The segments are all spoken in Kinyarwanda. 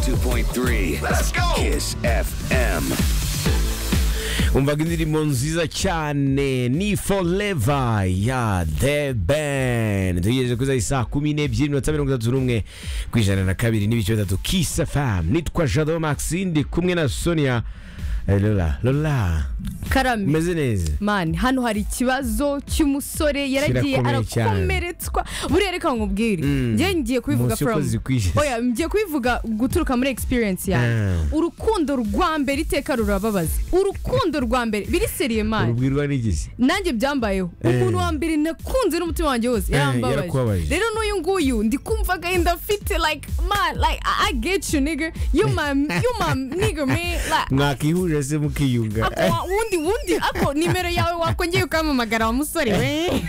101.3 Let's go. Kiss FM. umva ko indirimbo nziza cyane ni foreva ya the band dutegereje kuza saa kumi n'ebyiri minota mirongo itatu n'umwe ku ijana na kabiri n'ibice bitatu kisa famu nitwa jado maxi ndi kumwe na sonia eh, lola lola karame umeze neza mani hano hari ikibazo cy'umusore yaragiye Kirakomeye cyane. arakomeretswa buriya reka nkubwire njye ngiye kubivuga Umunsi ukoze from ukwishe. oya ngiye kubivuga guturuka muri experience yanjye Ah. urukundo rwa mbere iteka rurababaza urukundo rwa mbere biri seriye mani urubwirwa n'igisi nanjye byambayeho umuntu wa mbere nakunze n'umutima wanjye wose yarambabaje yarakubabaje. rero n'uyu nguyu ndi kumva agahinda afite like man like I- i get you nigga you my you my nigga man like mwakihuje se mukiyunga ako wa- wundi wundi ako nimero yawe wakongeye ukamamagara wa musore we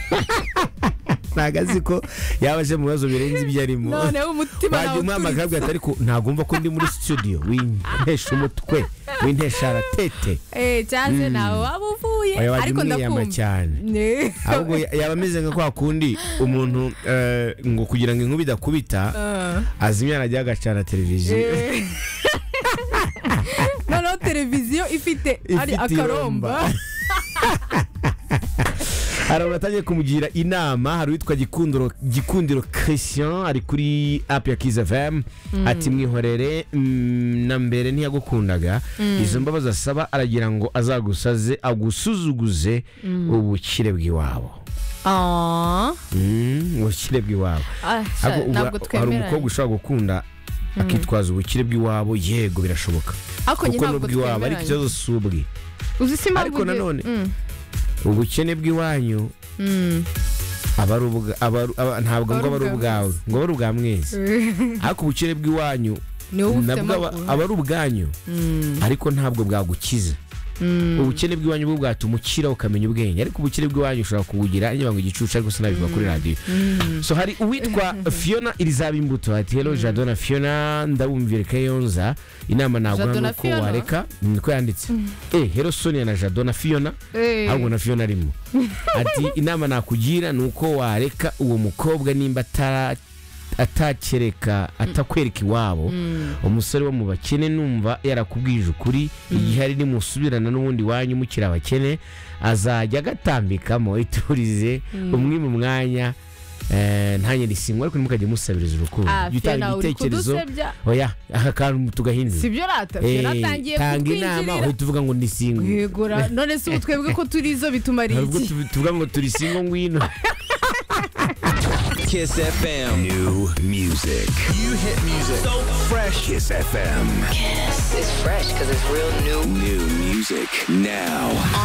ntabwo azi ko yaba aje mu bibazo birenze ibyo arimo noneho umutima wajya nawe umwamagara uturitse. abwira ariko ntagomba ko ndi muri studio wintesha umutwe wintesha aratete Eh, cyangwa nawe waba uvuye Oya, wajya ariko umwiyama ndakumva cyane. Ne. ahubwo ya- yaba ameze nka kwa kundi umuntu eh, ngo kugira ngo inkuba idakubita Ah. azimya arajya agacana televiziyo Eh. noneho televiziyo ifite ari Ifite akaromba hari abantu batangiye kumugira inama hari uwitwa gikundiro gikundiro christian ari kuri apu ya kizi fm ati mwihorere mm, na mbere ntiyagukundaga izo mbabazi asaba aragira ngo azagusaze agusuzuguze ubukire bw'iwabo Ah. Mm, ubukire bw'iwabo Ah, Ahubwo sha- uba- ntabwo hari twemeranya umukobwa ushobora gukunda akitwaza ubukire bw'iwabo yego birashoboka ariko njye kuko ntabwo n'ubw'iwabo ariko twemeranya ikibazo si ubwe uzi si impamvu ariko njye- nanone- Mm, ubukene bw'iwanyu mm. aba ari ubwa- aba ari- aba- ntabwo ngo aba ari Aba ari ubwawe ngo aba ari ubwa mwese ariko ubukene bw'iwanyu ni wowe ufite nabwo aba- amaguru aba ari ubwanyu ariko ntabwo bwagukiza ubukene bw'iwanyu bwo bwatuma ukira ukamenya ubwenge ariko ubukene bw'iwanyu ushobora kubugira niba ngo igicucu ariko sinabivuga kuri radiyo so hari uwitwa fiona irizaba imbuto ati hero jadona fiona ndabumvire kayonza inama naguha Jadona ni uko Fiona? wareka niko yanditse eh hero sonia na jadona fiona Eh. ahubwo na fiona arimo ati inama nakugira ni uko wareka uwo mukobwa nimba atara atakereka atakwereka iwabo umusore wo mu bakene numva yarakubwije ukuri igihe ari nimusubirana n'ubundi wanyu mukiri abakene azajya agatambikamo iturize umwe mu mwanya eh, ntanye risingwa ariko ntimukajye musabiriza urukundo Ah, Jya utanga Fiona, uri kudusebya. oya aka kantu tugahinze sibyo rata Eh, fiona atangiye tanga inama kutwinjirira uhita uvuga ngo ni single yegura none se ubu twebwe ko turizo bitumariye hari ubwo iki tubi- tuvuga ngo turi single ngwino Kiss FM. New music. You hit music. So fresh. Kiss FM. It's fresh because it's real new. New music now.